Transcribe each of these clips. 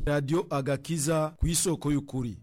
radiyo agakiza ku isoko y'ukuri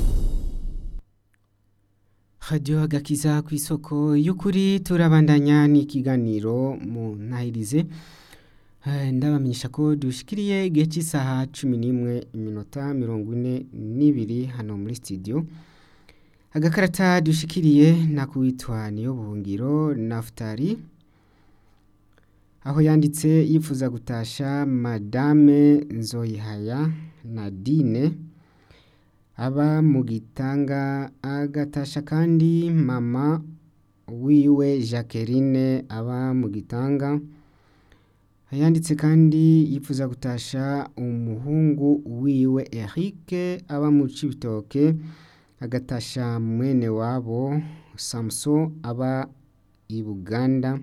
radiyo agakiza ku isoko y'ukuri turabandanya n'ikiganiro mu ntahirize ndabamenyesha ko dushikiriye igihe cy'isaha cumi n'imwe iminota mirongo ine n'ibiri hano muri sitidiyo agakarata dushikiriye nakuwitwa niyo buhungiro nafutari aho yanditse yifuza gutasha madame nzoyihaya nadine aba mu gitanga agatasha kandi mama wiwe jacqueline aba mu gitanga yanditse kandi yifuza gutasha umuhungu wiwe eric aba mu cibitoke agatasha mwene wabo samuso aba i buganda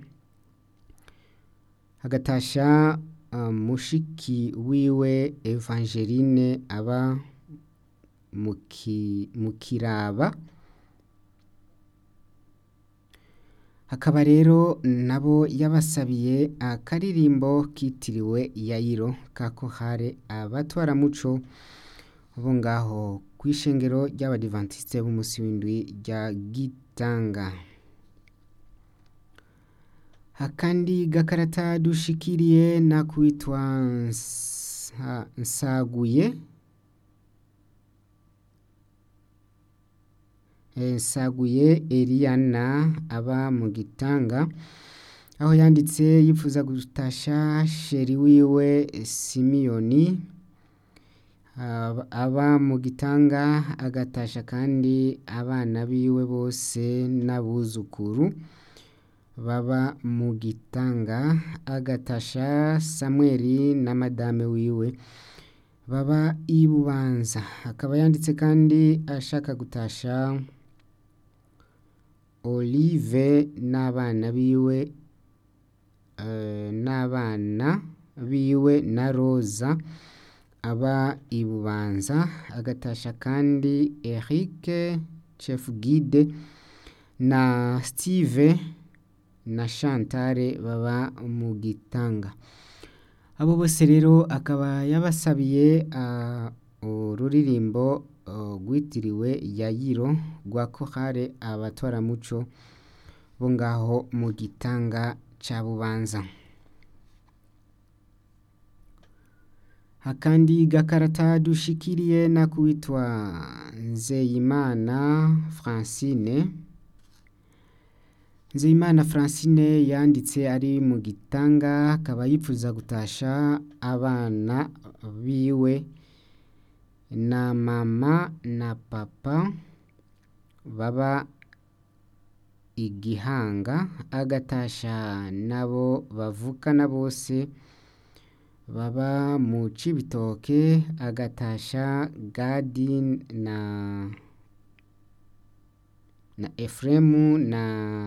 agatasha uh, mushiki wiwe evangeline aba mu kiraba hakaba rero nabo yabasabiye akaririmbo kitiriwe yayiro kako hare abatwaramuco bo ngaho ku ishengero ry'abadivantisite b'umunsi w'indwi rya gitanga akandi gakarata dushikiriye nakwitwa nsaguye nsaguye Eliana aba mu gitanga aho yanditse yifuza gutasha sheri wiwe simiyoni aba mu gitanga agatasha kandi abana biwe bose n'abuzukuru baba mu gitanga agatasha samweri na madame wiwe baba i bubanza akaba yanditse kandi ashaka gutasha olive n'abana biwe n'abana biwe na roza aba i bubanza agatasha kandi eric chef guide na steve na chantale baba mu gitanga abo bose rero akaba yabasabiye ururirimbo rwitiriwe yayiro rwa kohare abatwaramuco bo ngaho mu gitanga cya bubanza akandi gakarata dushikiriye nakuwitwa nzeyimana francine nzeyimana francine yanditse ari mu gitanga akaba yifuza gutasha abana biwe na mama na papa baba igihanga agatasha nabo bavukana bose baba mu cibitoke agatasha gadi na na efuremu na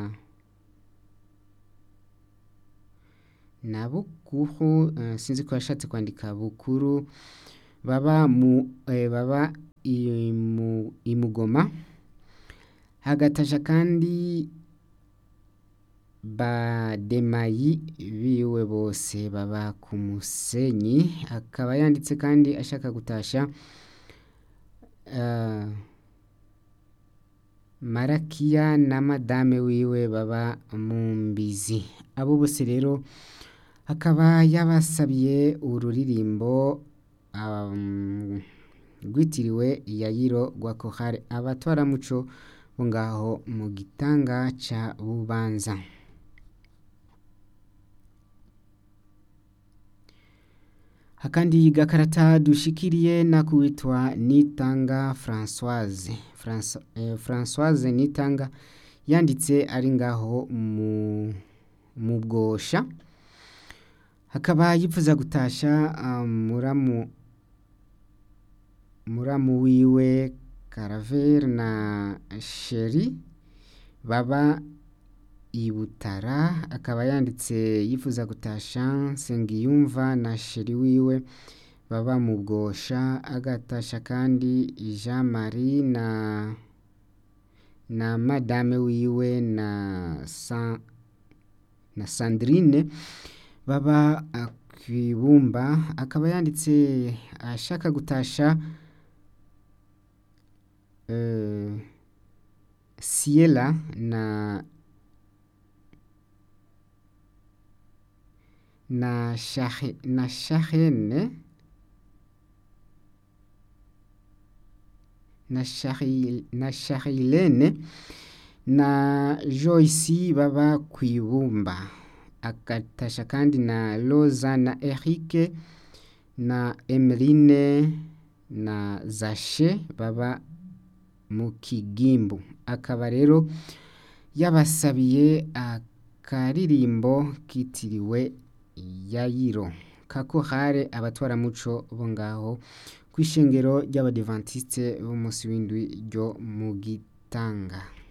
na bukuru uh, sinzi ko yashatse kwandika bukuru baba mu eh, baba imu, imugoma hagatasha kandi bademayi biwe bose baba ku musenyi akaba yanditse kandi ashaka gutasha uh, marakiya na madame wiwe baba mu mbizi abo bose rero akaba yabasabiye ururirimbo um, rwitiriwe yayiro rwa kohare abatwaramuco bo ngaho mu gitanga ca bubanza akandi gakarata dushikiriye nakuwitwa nitanga françoise Franco, eh, françoise nitanga yanditse ari ngaho mu mu bwosha hakaba yifuza gutasha um, muramu muramu wiwe Caravere na Sheri baba i Butara akaba yanditse yifuza gutasha Nsengiyumva na Sheri wiwe baba mu bwosha agatasha kandi Jean Marie na na madame wiwe na San, na Sandrine baba kwibumba akaba yanditse ashaka gutasha eh, Siela na na Shahe, na Shahene na Shahil, na Shahilene na Joyce baba kwibumba akatasha kandi na Loza na Eric na Emeline na Zashe baba mu kigimbu akaba rero yabasabiye akaririmbo kitiriwe yayiro kakohare abatwaramuco bo ngaho kw'ishengero ry'abadivantiste b'umunsi w'indwi ryo mu gitanga